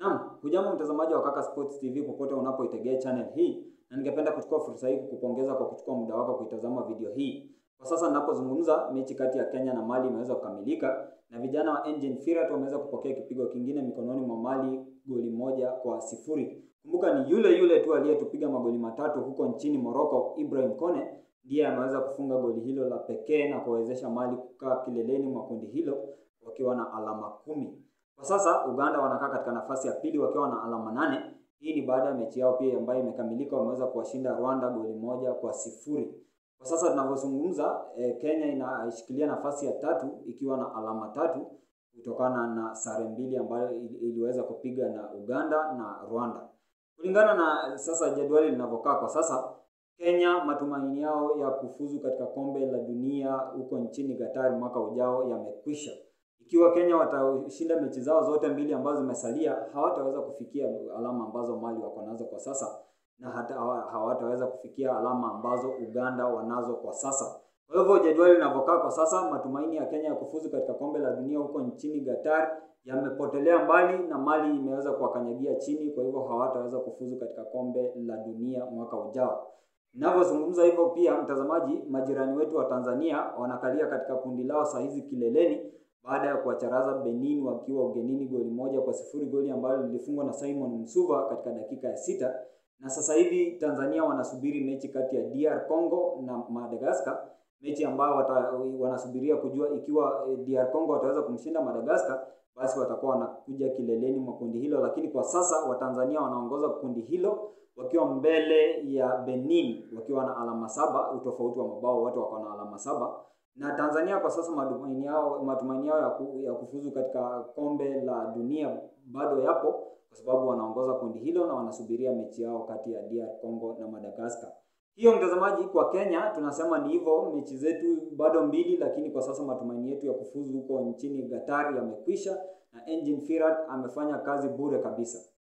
Naam, hujambo mtazamaji wa Kaka Sports TV popote unapoitegea channel hii, na ningependa kuchukua fursa hii kukupongeza kwa kuchukua muda wako kuitazama video hii. Kwa sasa ninapozungumza, mechi kati ya Kenya na Mali imeweza kukamilika na vijana wa Engine Firat wameweza kupokea kipigo kingine mikononi mwa Mali, goli moja kwa sifuri. Kumbuka ni yule yule tu aliyetupiga magoli matatu huko nchini Morocco, Ibrahim Kone ndiye ameweza kufunga goli hilo la pekee na kuwezesha Mali kukaa kileleni mwa kundi hilo wakiwa na alama kumi. Kwa sasa Uganda wanakaa katika nafasi ya pili wakiwa na alama nane. Hii ni baada ya mechi yao pia ambayo imekamilika, wameweza kuwashinda Rwanda goli moja kwa sifuri. Kwa sasa tunavyozungumza, eh, Kenya inashikilia nafasi ya tatu ikiwa na alama tatu kutokana na sare mbili ambayo iliweza kupiga na Uganda na Rwanda. Kulingana na sasa jedwali linavyokaa kwa sasa, Kenya matumaini yao ya kufuzu katika kombe la dunia huko nchini Qatar mwaka ujao yamekwisha. Ikiwa Kenya watashinda mechi zao zote mbili ambazo zimesalia, hawataweza kufikia alama ambazo Mali wako nazo kwa sasa na hata hawataweza kufikia alama ambazo Uganda wanazo kwa sasa. Kwa hivyo jedwali linavyokaa kwa sasa, matumaini ya Kenya ya kufuzu katika kombe la dunia huko nchini Qatar yamepotelea mbali na Mali imeweza kuwakanyagia chini, kwa hivyo hawataweza kufuzu katika kombe la dunia mwaka ujao. Ninavyozungumza hivyo, pia mtazamaji, majirani wetu wa Tanzania wanakalia katika kundi lao saa hizi kileleni baada ya kuwacharaza Benin wakiwa ugenini goli moja kwa sifuri, goli ambalo lilifungwa na Simon Msuva katika dakika ya sita. Na sasa hivi Tanzania wanasubiri mechi kati ya DR Congo na Madagascar, mechi ambayo wata, wanasubiria kujua ikiwa DR Congo wataweza kumshinda Madagascar, basi watakuwa wanakuja kileleni mwa kundi hilo. Lakini kwa sasa Watanzania wanaongoza kundi hilo wakiwa mbele ya Benin wakiwa na alama saba, utofauti wa mabao, wote wako na alama saba na Tanzania kwa sasa matumaini yao matumaini yao ya, ku, ya kufuzu katika kombe la dunia bado yapo kwa sababu wanaongoza kundi hilo na wanasubiria mechi yao kati ya DR Congo na Madagascar. Hiyo mtazamaji, kwa Kenya tunasema ni hivyo, mechi zetu bado mbili, lakini kwa sasa matumaini yetu ya kufuzu huko nchini Qatar yamekwisha na Engine Firat amefanya kazi bure kabisa.